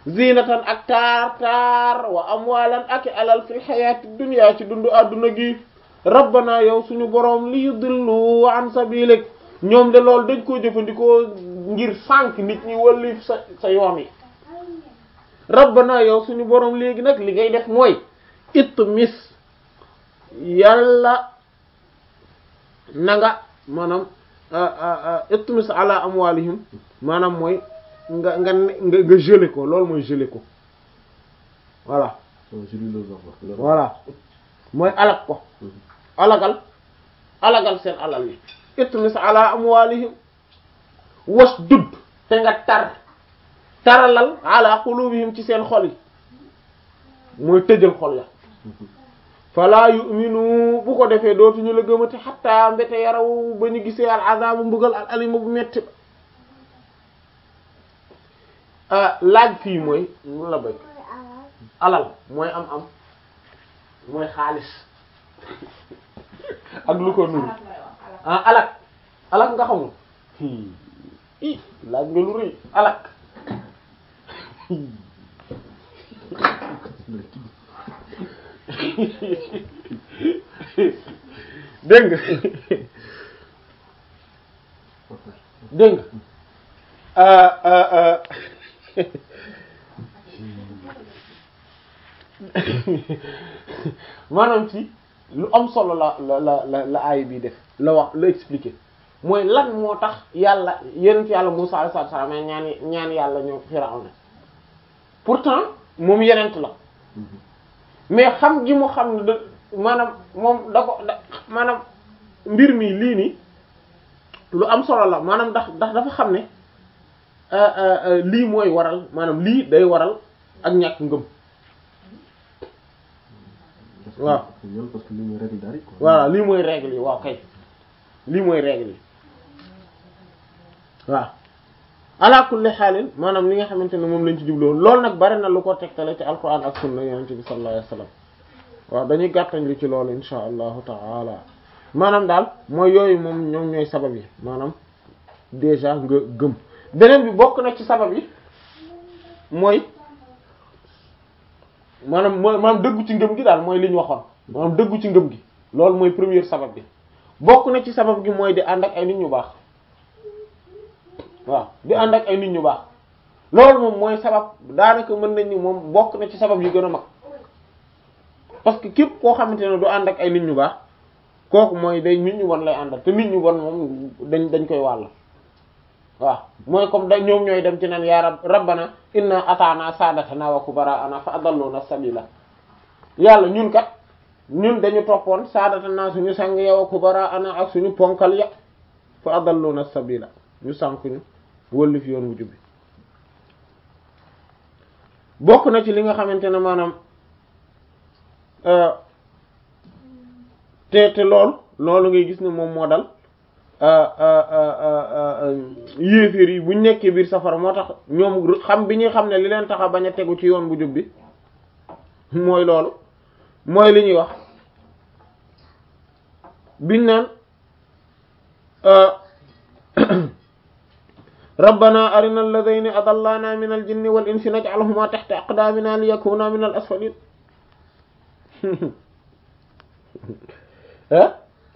zinatan ak taar taar wa amwalan ak alal fil hayati dunya ci dundu adduna gi rabbana yow suñu boroom li yudillu an sabilik ñoom de loolu dañ koo jëfandikoo ngir sànq nit ñi wallif sa sa yoon yi rabbana yow suñu boroom léegi nag li ngay def mooy it mis yàlla na nga maanaam it mis ala amwalihim maanaam mooy nga nga nga nga gelé ko loolu mooy gelé ko voilà voilà mooy alag ko alagal alagal seen alal yi itmis ala amwalihim was dudd te nga tar taralal ala qulubihim ci seen xol yi mooy tëjal xol ya fala yu'minu bu ko defee dootuñu la gëmati xatta mbete yaraw ba ñu gisee al azabu mbugal al alima bu metti ba laaj fii mooy mun la béy alal mooy am am mooy xaalis ak lu ko nuru ah alak alak nga xamul i laaj nga lu rëy alak dégg nga dégg nga maanaam ci lu am solo la la la la la aay bi def la wax la expliquer mooy lan moo tax yàlla yenent yàlla Musaa alayhi salaam ñaan ñaan yàlla ñoo Firawna pourtant moom yenent la mais xam gi mu xam ne da maanaam moom da ko da maanaam mbir mi lii nii lu am solo la maanaam ndax ndax dafa xam ne lii mooy waral maanaam lii day waral ak ñàkk ngëm waaw parce que lii mooy règle dari quoi. voilà lii mooy règle yi waaw kay lii mooy règle yi waaw ala kulli xaalin maanaam li nga xamante ne moom lañ ci jubloon loolu nag bari na lu ko tegtale ci alquran ak sunna yonent bi sallallahu alayhi wasallam waaw dañuy gàttañ lu ci loolu insha allahu taala maanaam daal mooy yooyu moom ñoom ñooy sabab yi maanaam déjà nga gëm beneen bi bokk na ci sabab yi mooy maanaam mooy maanaam dëggu ci ngëm gi daal mooy li ñu waxoon maanaam dëggu ci ngëm gi loolu mooy première sabab bi bokk na ci sabab gi mooy di ànd ak ay nit ñu baax waaw di ànd ak ay nit ñu baax loolu moom mooy sabab daanaka mën nañ ni moom bokk na ci sabab yu gën a mag parce que képp koo xamante ne du ànd ak ay nit ñu baax kooku mooy day nit ñu bon lay àndal te nit ñu bon moom dañ dañ koy wàll waaw mooy comme da ñoom ñooy dem ci naan yaa rab rabbana inna ataana sadatana wa kubara'ana fa adalluna sabila yàlla ñun kat ñun dañu toppoon sadatana suñu sang ya wa kubara'ana ak suñu ponkal ya fa adalluna sabila ñu sànkuñu wëllu fi yoon wu jubbi bokk na ci li nga xamante ne maanaam te te lool loolu ngay gis ne moom moo dal yéeféer yi buñ nekkee biir safara moo tax ñoom xam bi ñuy xam ne li leen tax a bañ a tegu ci yoon bu jub bi mooy loolu mooy li ñuy wax biñ naan rabbana arina alladhayni adallana min aljinni wal insi naj'alhuma tahta aqdamina liyakuna min al asfalin ah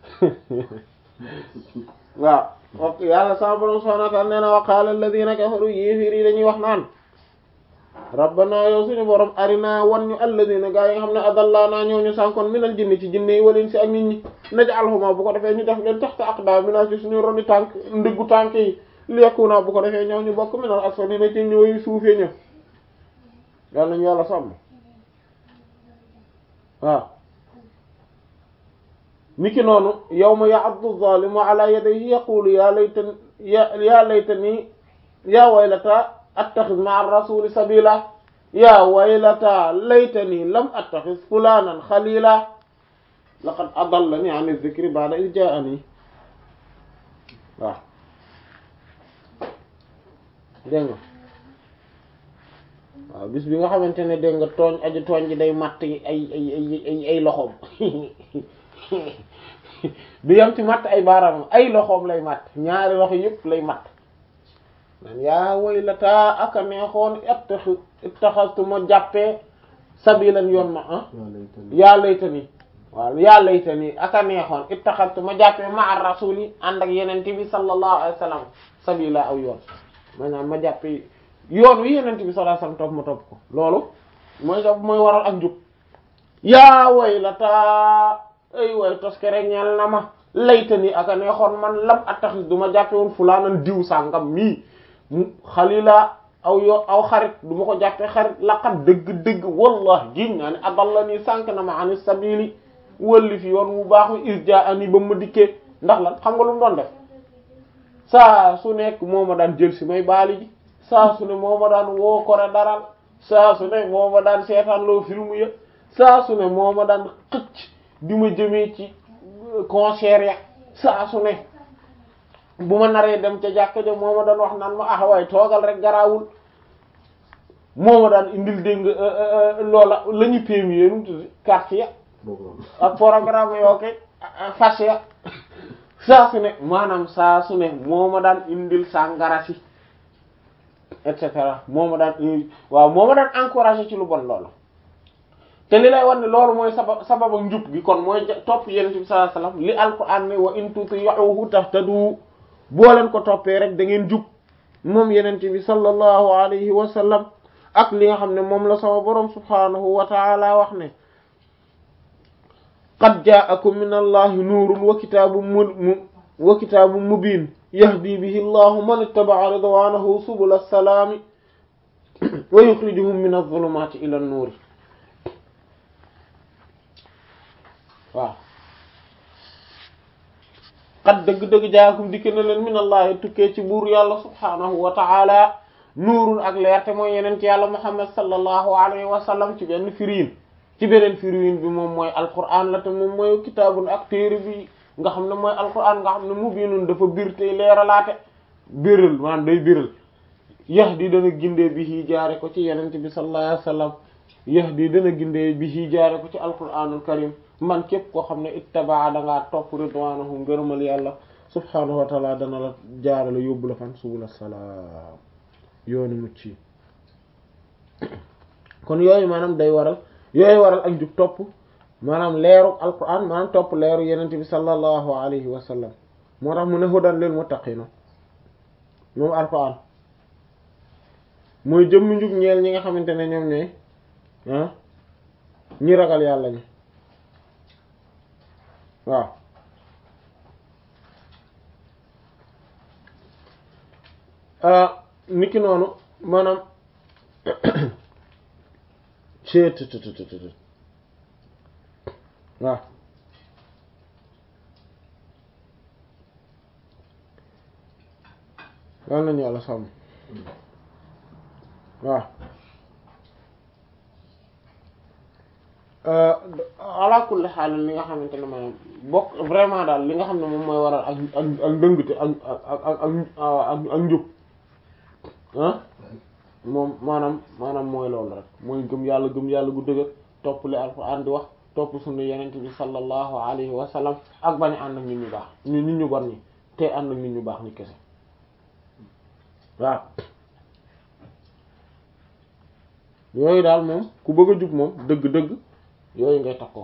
waaw ok yàlla sama borom subhanahu wa ta'ala nee na wa qala alladhina kafaru yéeféer yi dañuy wax naan rabbana yow suñu borom arina wan ñu alladhina gaa yi nga xam ne adallana ñoo ñu sànkoon minal jinni ci jinne yi wal insi ak nit ñi naj'alhuma bu ko defee ñu def leen tahta aqdamina ci suñu roni tànk ndiggu tànk yi liyakuna bu ko defee ñëw ñu bokk minal asfalina ci ñëw suufee ñëw yàlla nañu yàlla sàmm waaw niki noonu yawma ya'addu zalimu ala yadayhi yaqulu ya laytani ya laytani ya waylata attakhidh ma'a ar-rasuli sabila ya waylata laytani lam attakhidh fulanan khalila laqad adallani 'an adh-dhikri ba'da idh ja'ani waaw dégg nga waaw bis bi nga xamante ne dégg nga tooñ aji tooñ ji day matt ay ay ay ay ay loxoom du yam ci matt ay baaraamam ay loxoom lay matt ñaari loxo yëpp lay matt nan yaa waylata aka neexoon ittaxi ittaxastu ma jàppee sabilan yoon ma ah yaa laytani waaw yaa laytani aka neexoon ittaxastu ma jàppee ma ar rasuli ànd ak yenente bi sallallahu alayhi wa sallam sabila aw yoon maanaam ma jàppee yoon wi yenente bi sallallahu alayhi wa sallam topp ma topp ko loolu mooy topp mooy waral ak njub yaa waylata ay way toskere ñeel na ma laytani aka neexoon man lam attaxis du ma jàppe woon fulaanan diw sàngam mii xalila aw yo aw xarit du ma ko jàppe xarit laqat dëgg-dëgg wallah giñ naa ne adalla nii sànk na ma ani sabili wëlli fi yoon mu baax mi irja ani ba ma dikkee ndax lan xam nga lu mu doon def saa su nekk moo ma daan jël si may baali ji saa su ne moo ma daan woo kore daral saa su ne moo ma daan seetaan loo film ya saa su ne moo ma daan xëcc di ma jëmee ci concert ya saa su ne bu ma naree dem ca jàkka ja moo ma daan wax naan ma ah waaye toogal rek garaawul moo ma daan indil dégg nga loola la ñu péemi yéen mu tuddi carte ya ak programme yoo koy fas ya saa su ne maanaam saa su ne moo ma daan indil sàngara si et cetera moo ma daan waaw moo ma daan encourager ci lu bon loola te li lay wan ne loolu mooy sabab sabab ak njub gi kon mooy topp yenent bi sallallahu alayhi wasallam li alquran ne wa in tuti'uhu tahtadu boo leen ko toppee rek da ngeen jub moom yenent bi sallallahu alayhi wa sallam ak li nga xam ne moom la sama borom subhanahu wa ta'ala wax ne qad ja'akum min allahi nuurun wa kitaabun mu wa kitaabun mubiin yahdi bihi allahu man ittaba'a ridwanahu subula salaami wa yukhrijuhum min adh-dhulumati ila an-nuuri waaw xat dëgg-dëgg jaakum dikke na leen minallahi tukkee ci buur yàlla subhaanahu wa ta'ala nuurun ak leer te mooy yeneen ci yàlla muhammad sallallahu alayhi wa sallam ci benn firiin ci beneen firiin bi moom mooy alquran la te moom mooy kitaabun ak téere bi nga xam ne mooy alquran nga xam ne mubiinun dafa bir tey leeralaate biral maanaam day biral yahdi dana gindee bi hii jaare ko ci yeneen bi sallallahu alayhi wa sallam yahdi dana gindee bi hii jaare ko ci alquranul karim man képp koo xam ne ittabaa dangaa topp ridwaanahu ngërëmal yàlla subhaanahu wa taala dana la jaarale yóbbu la fan subula salaam yoonu mucc yi kon yooyu maanaam day waral yooyu waral ak jub topp maanaam leeru alquran maanaam topp leeru yenente bi sallallahu alayhi wa sallam moo tax mu ne hudan lil muttaqina moom alquran mooy jëmm njub ñeel ñi nga xamante ne ñoom ñooy ah ñi ragal yàlla ñi waaw niki noonu maanaam cettt waaw yal nañu yàlla sàmm waaw ala kulli xaal li nga xamante ne maanaam bokk vraiment daal li nga xam ne moom mooy waral ak ak ak ndëngte ak ak ak ak ak njub ah moom maanaam maanaam mooy loolu rek mooy gëm yàlla gëm yàlla gu dëgër topp li alxuraan di wax topp sunna yenente bi sallallahu alayhi wa sallam ak bañ a ànd ak nit ñu baax ñu nit ñu bon ñi te ànd ak nit ñu baax ñi kese waaw yooyu daal moom ku bëgg a jub moom dëgg-dëgg yooyu ngay takkoo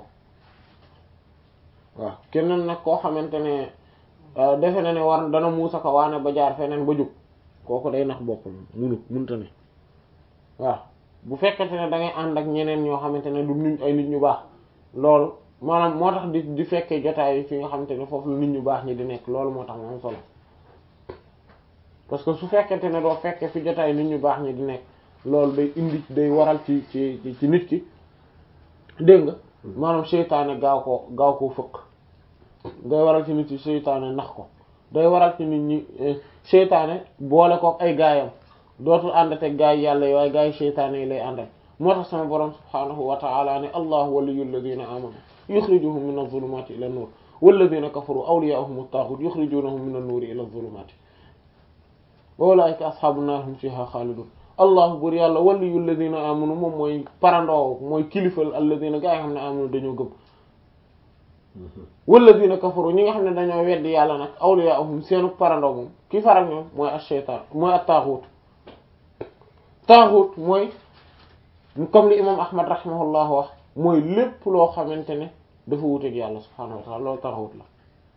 waaw keneen nag koo xamante ne defe na ne war dana muusa ko waane ba jaar feneen ba jub kooku day nax boppam munut munta ne waaw bu fekkente ne da ngay ànd ak ñeneen ñoo xamante ne du nit ay nit ñu baax loolu maanaam moo tax di di fekkee jotaay fi nga xamante ne foofu la nit ñu baax ñi di nekk loolu moo tax mu am solo parce que su fekkente ne doo fekkee fi jotaay nit ñu baax ñi di nekk loolu day indi day waral ci ci ci nit ki dégg nga maanaam seytaane gaaw ko gaaw koo fëkk day waral ci nit yi seytaane nax ko day waral ci nit ñi seytaane boole kook ay gaayam dootul àndate gaay yàlla yi waaye gaay seytaane yi lay àndal moo tax sama borom subhaanahu wa ta'ala ne allahu waliyyu alladhina amanu yukhrijuhum min adh-dhulumati ila an-nur walladhina kafaru awliya'uhum at-taghut yukhrijunahum min an-nuri ila adh-dhulumati wa ulaika ashabun nar hum fiha khalidun allahu bur yàlla waliyyu alladhina amanu moom mooy parandoo mooy kilifal alladhina gaa yi xam ne amanu dañoo gëm walladina kafaru ñi nga xam ne dañoo weddi yàlla nag awliyaahum seenu parandoo moom ki farak ñoom mooy ash-shaytaan mooy at-taaxuut taaxuut mooy comme li imam ahmad rahimahullah wax mooy lépp loo xamante ne dafa wuteeg yàlla subhaanahu wa ta'ala loolu taaxuut la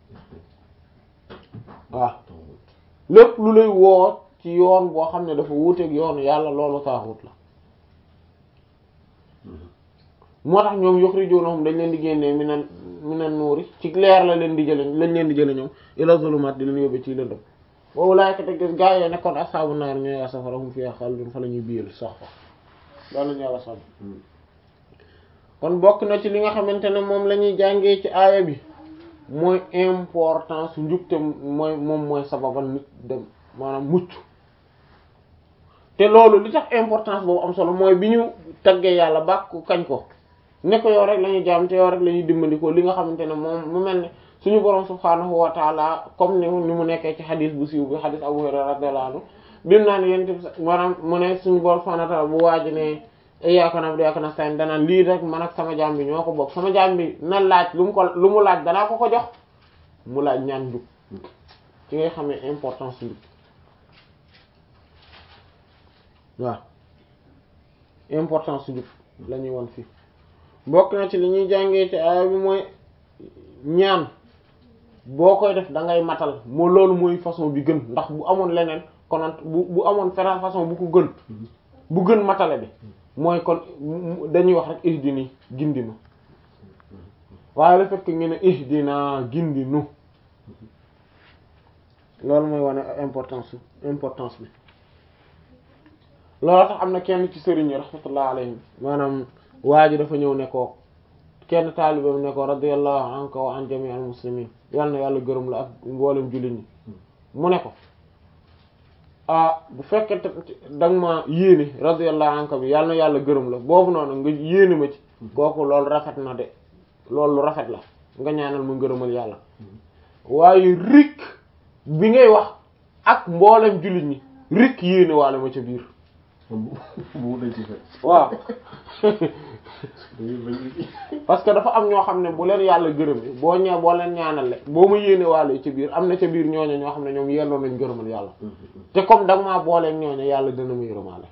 waaw lépp lu lay woo ci yoon boo xam ne dafa wuteeg yoonu yàlla loolu taaxuut la moo tax ñoom yukhrijunahum dañ leen di génnee minan minan nuuri ci leer la leen di jële lañ leen di jële ñoom ila zulumaat di leen yóbbe ci lëndëm boobu laay ko teg gaa yooyu nekkoon ashaabu naar ñooy safara hum fiihaa xaalidun fa la ñuy biyal sax fa daal lañu yàlla sàmm kon bokk na ci li nga xamante ne moom la ñuy jàngee ci aaya bi mooy importance njubte mooy moom mooy sababal nit dem maanaam mucc te loolu li tax importance boobu am solo mooy bi ñu taggee yàlla bàkku kañ ko ne ko yow rek la ñuy jaam te yow rek la ñuy dimbandikoo li nga xamante ne moom mu mel ne suñu borom subhaanahu wa taala comme ni ni mu nekkee ci xadis bu siiw bi xadis Abu Hurayra radiyallahu anhu bimu naa ne yéen maanaam mu ne suñu borom subhaanahu wa taala bu waaji ne iyyaaka na'budu wa iyyaaka nasta'iin danaan lii rek man ak sama jaam bi ñoo ko bokk sama jaam bi na laaj lu mu ko lu mu laaj danaa ko ko jox mu laaj ñaan njub ci ngay xamee importance njub waaw importance njub la ñuy won fii bokk na ci li ñuy jàngee ci aaya bi mooy ñaan boo koy def da ngay matal moo loolu mooy façon bi gën ndax bu amoon leneen konoon bu bu amoon feneen façon bu ko gën bu gën matale bi mooy kon dañuy wax rek ihdini gindi ma waaye le fait que ngeen ne ihdina gindi nu loolu mooy wane importance importance bi loolu tax am na kenn ci sëriñ yi rahmatullah alayhim maanaam waa ji dafa ñëw ne ko kenn taalibam ne ko radiyallahu anka wa an jami al muslimin yal na yàlla gërëm la ak mboolem jullit ñi mu ne ko ah bu fekkee danga ma yéene radiyallahu anka bi yal na yàlla gërëm la boobu noonu nga yéene ma ci kooku loolu rafet na de loolu lu rafet la nga ñaanal ma ngërëmal yàlla waaye rik bi ngay wax ak mboolem jullit ñi rik yéene waale ma ca biir waaw parce que dafa am ñoo xam ne bu leen yàlla gërëm boo ñëwee boo leen ñaanal boo ma yéene waale ci biir am na ca biir ñooñu ñoo xam ne ñoom yelloo nañ gërëmal yàlla te comme da nga maa booleeg ñooñu yàlla dina ma yërëmaale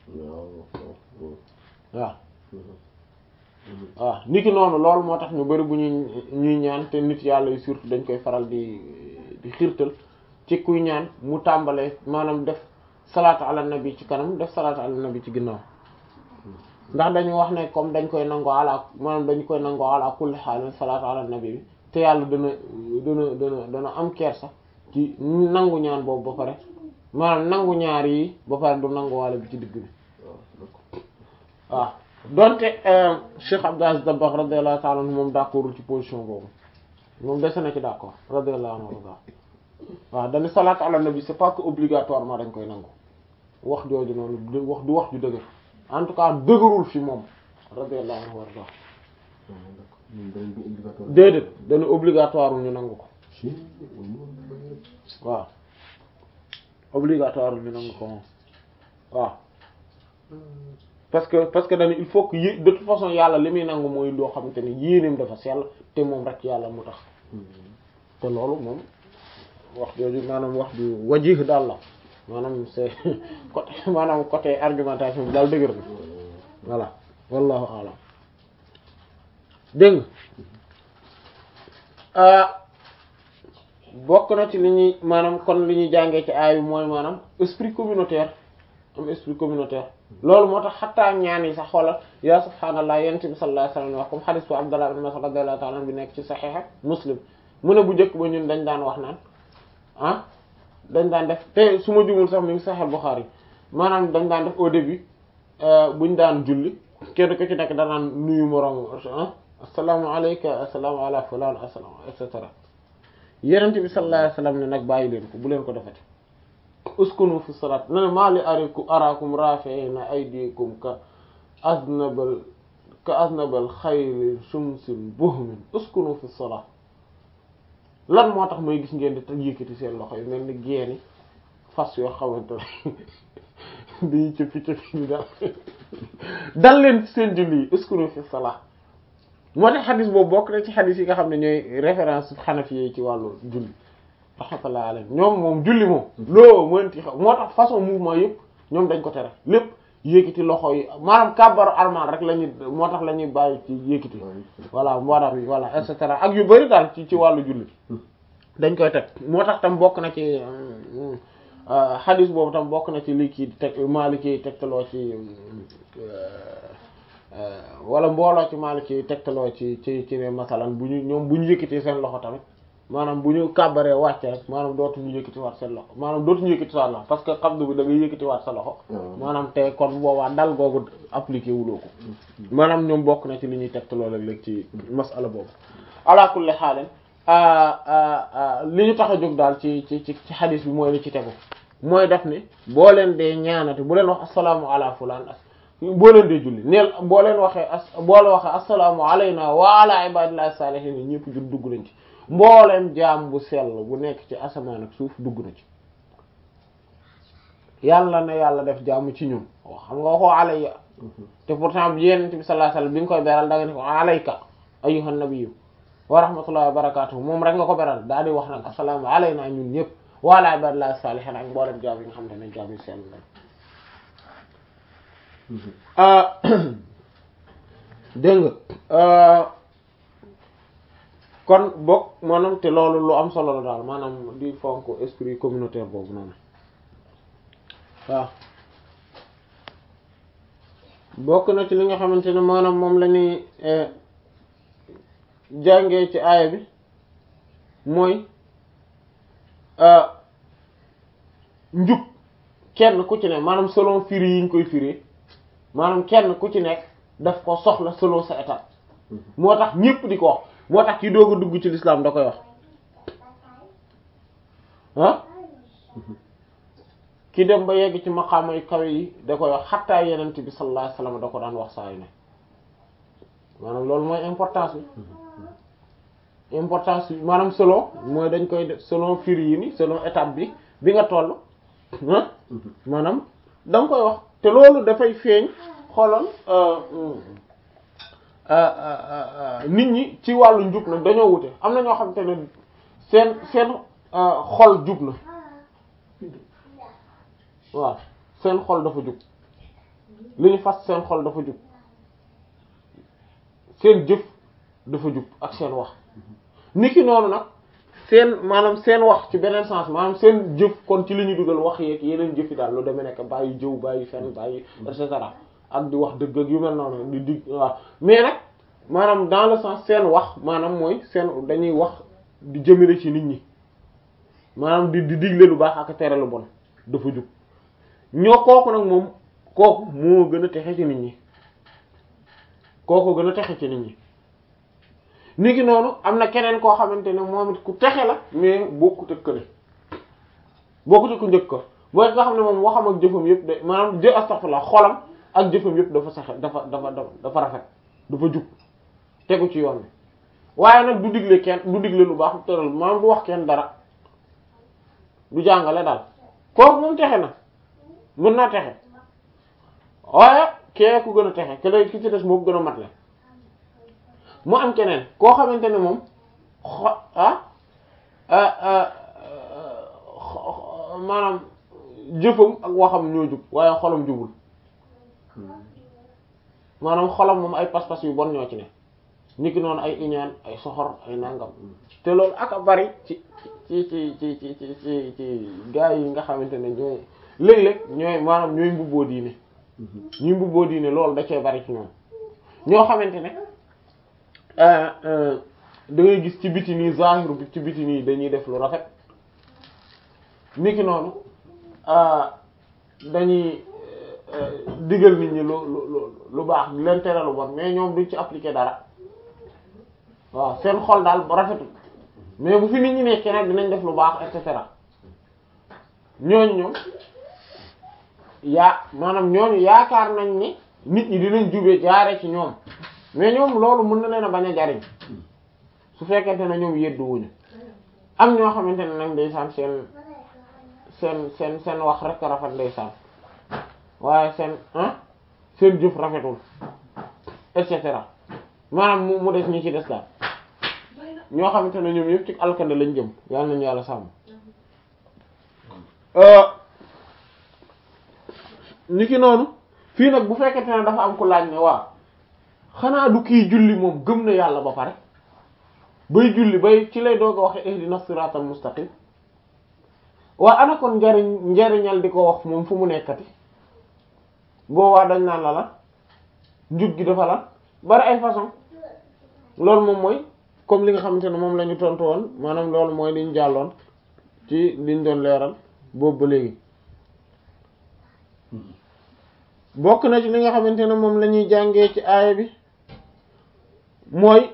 waaw waaw niki noonu loolu moo tax ñu bari bu ñuy ñuy ñaan te nit yàlla yi surtout dañ koy faral di di xiirtal ci kuy ñaan mu tàmbalee maanaam def salaatu ala nabi ci kanam def salaatu ala nabi ci ginnaaw ndax dañu wax ne comme dañ koy nangoo ala maanaam dañ koy nangoo ala kulli xaal salaatu ala nabi bi te yàlla dana dana dana dana am kersa ci nangu ñaan boobu ba pare maanaam nangu ñaar yi ba pare du nangu wàlla bi ci digg bi waaw donte Cheikh Abdou Aziz Dabakh radiyallahu ta'ala anhu moom d'accordul ci position boobu moom dese na ci d'accord radiyallahu anhu waaw dañu salaatu ala nabi c'est pas que obligatoirement dañ koy nangu wax jooju noonu wax du wax ju dëgër en tout cas dëgërul fi moom radiyallahu anhu warda déedéet dañu obligatoire ñu nangu ko waaw obligatoire ñu nangu ko moom waaw parce que parce que dañu il faut que yé de toute façon yàlla li muy nangu mooy loo xamante ne yéeneem dafa sell te moom rek yàlla mu tax te loolu moom wax jooju maanaam wax ju wajih daal la maanaam c'est côté maanaam côté argumentation bi daal dëgër na voilà wallahu a'lam dégg nga bokk na ci li ñuy maanaam kon li ñuy jàngee ci aay bi mooy maanaam esprit communautaire am esprit communautaire loolu moo tax xattaa ñaan yi sax xoolal yaa subhaanallah yonent bi sallallahu alayhi wasallam wax comme hadith bu Abdullah ibn Mas'ud radiyallahu ta'ala bi nekk ci Sahih Muslim mu ne bu njëkk ba ñun dañ daan wax naan ah dañ daan def te su ma jumul sax mi ngi Sahih Bukhari maanaam dañ daan def au début buñ daan julli kenn ko ci nekk danaan nuyu moroom ah assalaamu alayka assalaamu ala fulaan assalaamu et cetera yonent bi sallallahu alayhi wasallam ne nag bàyyi leen ko bu leen ko defati uskunu fi salat na ne maa li ariku arakum rafi'ina aydikum ka aznabal ka aznabal xayri shumsin buhmin uskunu fi salat lan moo tax may gis ngeen di ta yëkkati seen loxo yi mel ni geeni fas yoo xamante ne dañuy cëppi cëppi ni daal dal leen ci seen julli yi uskunu fi salat moo tax xadis boobu bokk na ci xadis yi nga xam ne ñooy référence xanafi yi ci wàllu julli rahmatullah alayhi ñoom moom julli moom loo mënti xaw moo tax façon mouvement yëpp ñoom dañ ko tere lépp yékkiti loxo yi maanaam kàbbaru armal rek la ñuy moo tax la ñuy bàyyi ci yékkiti voilà mboolem yi voilà et cetera ak yu bari daal ci ci wàllu julli dañ koy teg moo tax tam bokk na ci xadis boobu tam bokk na ci lii kii teg Maliki tegtaloo ci wala mbooloo ci Maliki tegtaloo ci ci ci ne masalan bu ñu ñoom bu ñu yëkkati seen loxo tamit maanaam bu ñu kàbbaree wàcce rek maanaam dootuñu yëkkati waat seen loxo maanaam dootuñu yëkkati waat loxo parce que xabdu bi da ngay yëkkati waat sa loxo maanaam te kon boobaa dal googu appliqué wuloo ko maanaam ñoom bokk na ci li ñuy tegtaloo léeg-léeg ci masala boobu ala kulli xaalen li ñu tax a jóg daal ci ci ci ci xadis bi mooy li ci tegu mooy def ni boo leen dee ñaanate bu leen wax asalaamu ala fulaan boo leen dee julli neel boo leen waxee as boo leen waxee asalaamu alayna wa ala ibadillahi salihin ñëpp jur dugg nañ ci mbooleem jaam bu sell bu nekk ci asamaan ak suuf dugg na ci yàlla na yàlla def jàmm ci ñun xam nga waxoo alayya te pourtant bi yenent bi sallallahu alayhi wasallam bi nga koy beral da nga ne ko alayka ayyuhan nabiyyu wa rahmatullahi wa barakatuh moom rek nga ko beral daal di wax nag assalaamu alayna ñun ñëpp wa ala ibadillahi salihin ak mbooleem jaam yi nga xam te ne jaam yu sell la dégg nga kon bokk maanaam te loolu lu am solo la daal maanaam di fonk esprit communautaire boobu noonu waaw bokk na ci li nga xamante ne maanaam moom la ñuy jàngee ci aaya bi mooy njub kenn ku ci ne maanaam selon firi yi ñu koy firi maanaam kenn ku ci nekk daf ko soxla selon sa état moo tax ñépp di ko wax moo tax ki doog a dugg ci lislaam da koy wax ah ki dem ba yegg ci maqaama yu kawe yi da koy wax xattaa yenent bi sallallahu alayhi wasallam da ko daan wax saa yu ne maanaam loolu mooy importance bi importance bi maanaam selon mooy dañ koy def selon firi yi ni selon étape bi bi nga toll ah maanaam da nga koy wax te loolu dafay feeñ xoolal nit ñi ci wàllu njub nag dañoo wute am na ñoo xam te ne seen seen xol jub na waaw seen xol dafa jub li ñu fas seen xol dafa jub seen jëf dafa jub ak seen wax niki noonu nag seen maanaam seen wax ci beneen sens maanaam seen jëf kon ci li ñu dugal wax yeeg yeneen jëf yi daal lu demee nekk bàyyi jëw bàyyi fen bàyyi et cetera ak di wax dëgg ak yu mel noonu di dig waaw mais nag maanaam dans le sens seen wax maanaam mooy seen dañuy wax di jëmale ci nit ñi maanaam di di digle lu baax ak tere lu bon dafa jub ñoo kooku nag moom kooku moo gën a texe ci nit ñi kooku gën a texe ci nit ñi ni ki noonu am na keneen koo xamante ne moom it ku texe la mais bokkut ak kële bokkut ak ku njëkk ko booy nga xam ne moom waxam ak jëfam yëpp de maanaam jë astaghfirullah xolam ak jëfam yëpp dafa saxe dafa dafa dafa rafet dafa jub tegu ci yoon bi waaye nag du digle kenn du digle lu baax tëral maanaam du wax kenn dara du jàngale daal kooku moom texe na mën naa texe waaye kee ku gën a texe ke lay ki ci des moo ko gën a mat la mu am keneen koo xamante ne moom xo ah maanaam jëfam ak waxam ñoo jub waaye xolam jubul maanaam xolam moom ay pas-pas yu bon ñoo ci ne niki noonu ay iñaan ay soxor ay nangam te loolu ak a bari ci ci ci ci ci ci ci ci gaa yi nga xamante ne ñooy léeg-léeg ñooy maanaam ñooy mbubboo diine ñuy mbubboo diine loolu da cee bari ci ñoom ñoo xamante ne da ngay gis ci biti nii zahiru bi ci biti nii dañuy def lu rafet niki noonu dañuy digal nit ñi lu lu lu baax di leen tere lu bon mais ñoom duñ ci appliquer dara waaw seen xol daal ba rafetul mais bu fi nit ñi nekkee nag dinañ def lu baax et cetera ñooñu ñoom yaa maanaam ñooñu yaakaar nañ ni nit ñi dinañ jubee jaare ci ñoom mais ñoom loolu mën na leen a bañ a jariñ su fekkente ne ñoom yeddu wuñu am ñoo xamante ne nag ndeysaan seen seen seen seen wax rek rafet ndeysaan waaye seen ah seen jëf rafetul et cetera maanaam mu mu des ñi ci des daal ñoo xamante ne ñoom yëpp ci alkande lañ jëm yàlla nañu yàlla sàmm ni ki noonu fii nag bu fekkente ne dafa am ku laaj ne waaw xanaa du kii julli moom gëm na yàlla ba pare bay julli bay ci lay doog a waxe ihdina siratal mustaqim waa ana kon njariñ njariñal di ko wax moom fu mu nekkati boobaa dañ naan la la njub gi dafa la bari ay façon loolu moom mooy comme li nga xamante ne moom la ñu tontu woon maanaam loolu mooy liñ jàlloon ci liñ doon leeral boobu ba léegi bokk na ci li nga xamante ne moom la ñuy jàngee ci aaya bi mooy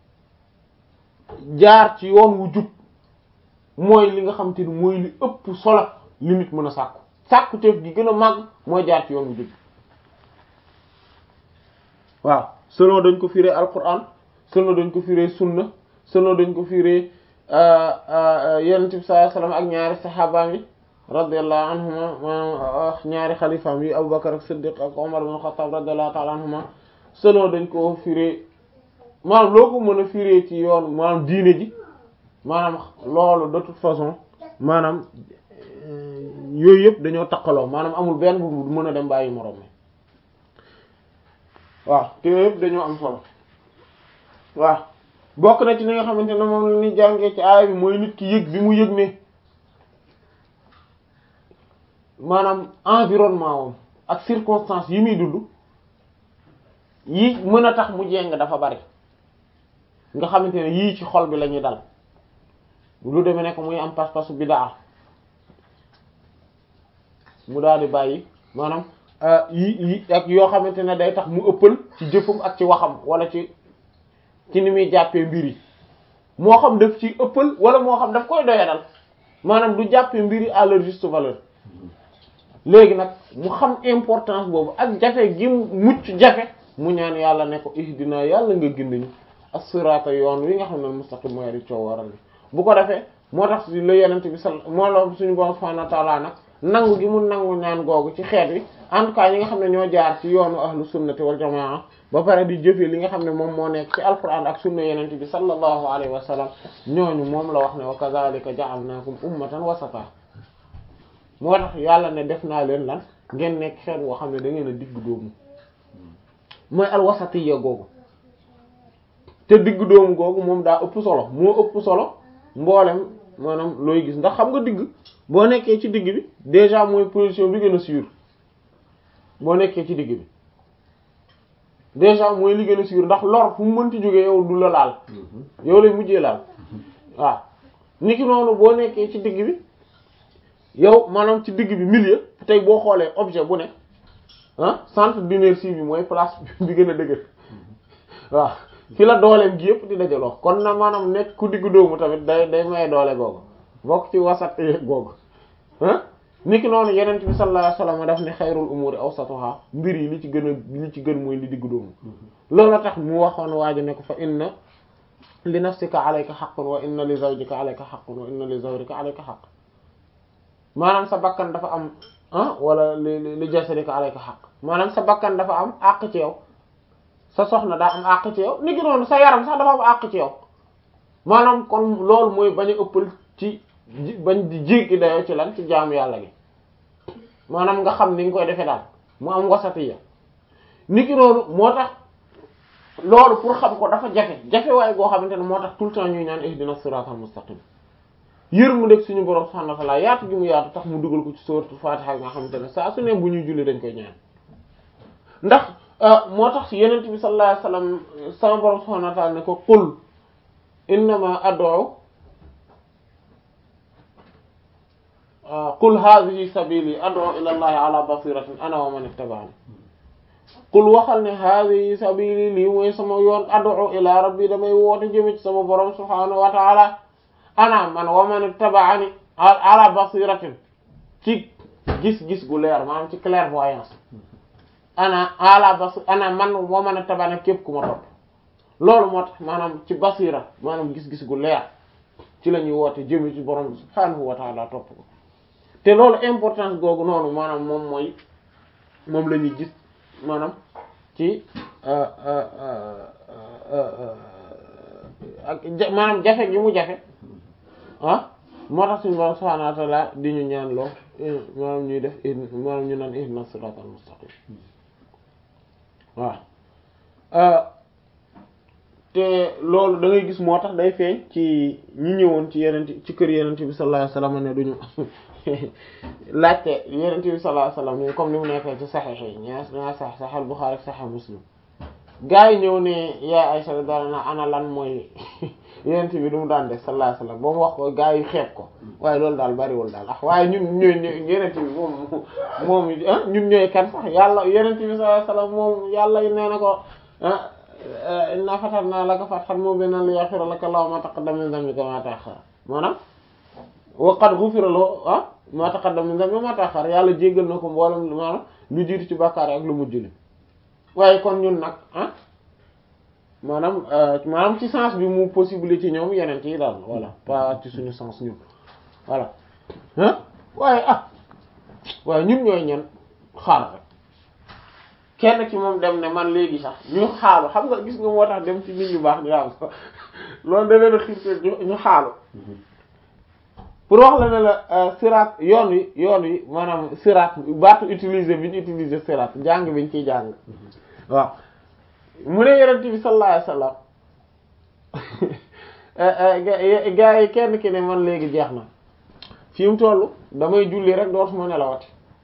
jaar ci yoon wu jub mooy li nga xamante ni mooy li ëpp solo li nit mën a sàkku sàkku teef gi gën a màgg mooy jaar ci yoon wu jub waaw selon dañ ko firee alquran selon dañ ko firee sunna selon dañ ko firee yonent bi sallallahu alayhi wasallam ak ñaari saxaabaam yi radiyallahu anhuma ñaari xalifaam yi Abubakar ak Siddiq ak Umar ibn Khattab radiyallahu ta'ala anhuma selon dañ ko firee maanaam loo ko mën a firee ci yoon maanaam diine ji maanaam loolu de toute façon maanaam yooyu yëpp dañoo takkaloo maanaam amul benn bu mën a dem bàyyi moroom mi waaw te yooyu yëpp dañoo am solo waaw bokk na ci li nga xamante ne moom la ñuy jàngee ci aaya bi mooy nit ki yëg bi mu yëg ne maanaam environnement wam ak circonstances yi muy dund yi mën a tax mu jeng dafa bari nga xamante ne yii ci xol bi la ñuy dal lu demee nekk muy am pas-pasu bidaa mu daal di bàyyi maanaam yi yi ak yoo xamante ne day tax mu ëppal ci jëfam ak ci waxam wala ci ci ni muy jàppee mbir yi moo xam daf ci ëppal wala moo xam daf koy doyadal maanaam du jàppee mbir yi à leur juste valeur léegi nag mu xam importance boobu ak jafe gi mucc jafe mu ñaan yàlla ne ko ihdina yàlla nga gindiñu as-sirata yoon wi nga xam ne mustaqim mooy di coow waral bu ko defee moo tax si la yenent bi sal moo la suñu borom subhanahu wa ta'ala nag nangu gi mu nangu ñaan googu ci xeet wi en tout cas ñi nga xam ne ñoo jaar ci yoonu ahlu sunnati wal jamaa ba pare di jëfee li nga xam ne moom moo nekk ci alquran ak sunna yenent bi sallallahu alayhi wa sallam ñooñu moom la wax ne wa kadhalika ja'alnakum ummatan wasata moo tax yàlla ne def naa leen lan ngeen nekk xeet woo xam ne da ngeen a digg doomu mooy alwasatiyya googu te digg doomu googu moom daa ëpp solo moo ëpp solo mboolem maanaam looy gis ndax xam nga digg boo nekkee ci digg bi déjà mooy position bi gën a sûr boo nekkee ci digg bi déjà mooy li gën a sûr ndax lor fu mu mënti jógee yow du la laal yow lay mujjee laal waaw niki noonu boo nekkee ci digg bi yow maanaam ci digg bi milieu tey boo xoolee objet bu ne ah centre d'inertie bi mooy place bi gën a dëgër waaw fi la dooleem gi yëpp di dajaloo kon na maanaam nekk ku diggu doomu tamit day day maye doole googu bokk ci wasat googu ah niki noonu yenent bi sallallahu alayhi wasallam daf ne xayrul umuri awsatuha mbir yi li ci gën a li ci gën mooy li diggu doomu loolu tax mu waxoon waaji ne ko fa inna li nafsika alayka haqqun wa inna li zawjika alayka haqqun wa inna li zawrika alayka haqq maanaam sa bakkan dafa am ah wala li li jasadika alayka haqq maanaam sa bakkan dafa am àq ci yow sa soxna daa am àq ci yow ni ki noonu sa yaram sax dafa am àq ci yow maanaam kon loolu mooy bañ a ëppal ci bañ di jéggi dayoo ci lan ci jaamu yàlla gi maanaam nga xam ni nga koy defee daal mu am wasatiya ni ki noonu moo tax loolu pour xam ko dafa jafe jafe waaye goo xamante ne moo tax tout le temps ñuy naan ihdina siratal mustaqim yër mu deg suñu borom subhanahu wa ta'ala yaatu gi mu yaatu tax mu dugal ko ci sourate Fatiha nga xamante ne saa su ne bu ñuy julli dañ koy ñaan ndax moo tax yenent bi sallallahu alayhi wasallam sama borom subhanahu wa ta'ala ne ko qul innama ad'u qul hadhihi sabili ad'u ila allahi ala basiratin ana wa man ittaba'ani qul waxal ne hadhihi sabili lii mooy sama yoon ad'u ila rabbi damay woote jëme ci sama borom subhanahu wa ta'ala ana man wa man ittaba'ani ala basiratin ci gis-gis gu leer maanaam ci clairvoyance ana ala bas ana man wa man ittaba'ani képp ku ma topp loolu moo tax maanaam ci basira maanaam gis-gis gu leer ci la ñuy woote jëme ci borom subhanahu wa ta'ala topp ko te loolu importance googu noonu maanaam moom mooy moom la ñuy gis maanaam ci ak ja- maanaam jafe gi mu jafe ah moo tax suñu borom subhaanahu wa ta'ala di ñu ñaan loo maanaam ñuy def maanaam ñu naan ihdina siratal mustaqim waaw te loolu da ngay gis moo tax day feeñ ci ñi ñëwoon ci yeneen ci kër yeneen bi sallallahu alayhi wasallam ne duñu laajte yeneen bi sallallahu alayhi wasallam comme ni mu nekkee ci saxiix yi ñaa ñaa sax saxal Buxaari ak saxal Muslim gaa yi ñëw ne yaa Aysa daan na ana lan mooy yeneen bi du mu daan def sallallahu alayhi wasallam ba mu wax ko gaa yi xeeb ko waaye loolu daal bariwul daal ah waaye ñun ñooy yeneen bi moom moom ñun ñooy kan sax yàlla yeneen bi sallallahu alayhi wasallam moom yàlla nee na ko ah inna fatanna laka fathan mubinan liyaghfira laka Allahu ma taqaddama min dhanbika wa ma ta'akhkhara maanaam wa qad ghufira lahu ah ma taqaddama min dhanbika wa ma ta'akhkhara yàlla jéggal na ko mboolem maanaam lu jiitu ci bàkkaar ak lu mujj li waaye kon ñun nag ah maanaam maanaam ci sens bi mu possible ci ñoom yeneen yi daal voilà pas ci suñu sens ñun voilà ah waaye ah waaye ñun ñooy ñan xaar rek kenn ci moom dem ne man léegi sax ñu xaalu xam nga gis nga moo tax dem ci nit ñu baax di am loolu da leen a xiirte ñu xaalu pour wax la ne la siraat yoon wi yoon wi maanaam siraat baatu utiliser bi ñu utiliser siraat jàng bi ñu ciy jàng waaw mu ne yonent bi sallallahu alayhi wasallam gaa yi kenn ki ne man léegi jeex na fi mu toll damay julli rek dootuma nelawati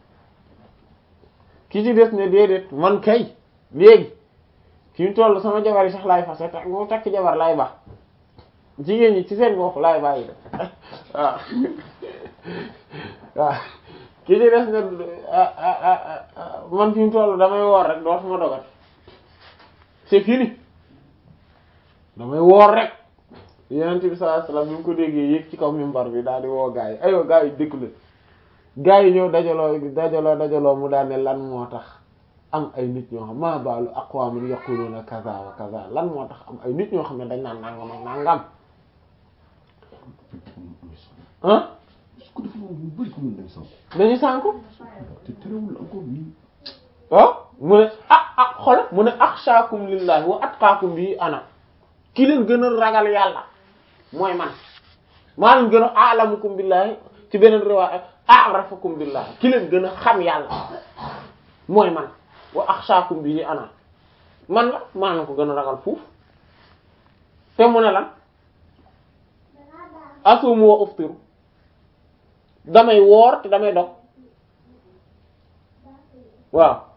ki ci des ne déedéet man kay léegi fi mu toll sama jabar yi sax laay fase te mu takk jabar laay baax jigéen ñi ci seen bopp laay bàyyi de waaw waaw ki ci des ne man fi mu toll damay woor rek dootuma dogat c'est fini damay woor rek yenent bi sallallahu alayhi wasallam bi mu ko déggee yéeg ci kaw mimbar bi daal di woo gaa yi aywa gaa yi dëkk la gaa yi ñëw dajaloo dajaloo dajaloo mu daal ne lan moo tax am ay nit ñoo xam ma baalu aqwamin yaquluna kaza wa kaza lan moo tax am ay nit ñoo xam ne dañ naan nangam ak nangam ah su ko defee moom ñu bëri ko mën nañ sànq. dañu sànku te terewul encore nii. ah mu ne ah ah xol mu ne axshaakum lillahi wa atqaakum bi ana ki leen gën a ragal yàlla mooy man maa leen gën a a'lamukum billahi ci beneen riwaaya a'rafukum billahi ki leen gën a xam yàlla mooy man wa axshaakum bi ana man la maa leen ko gën a ragal fuuf te mu ne lan asumu wa uftiru damay woor te damay dog waaw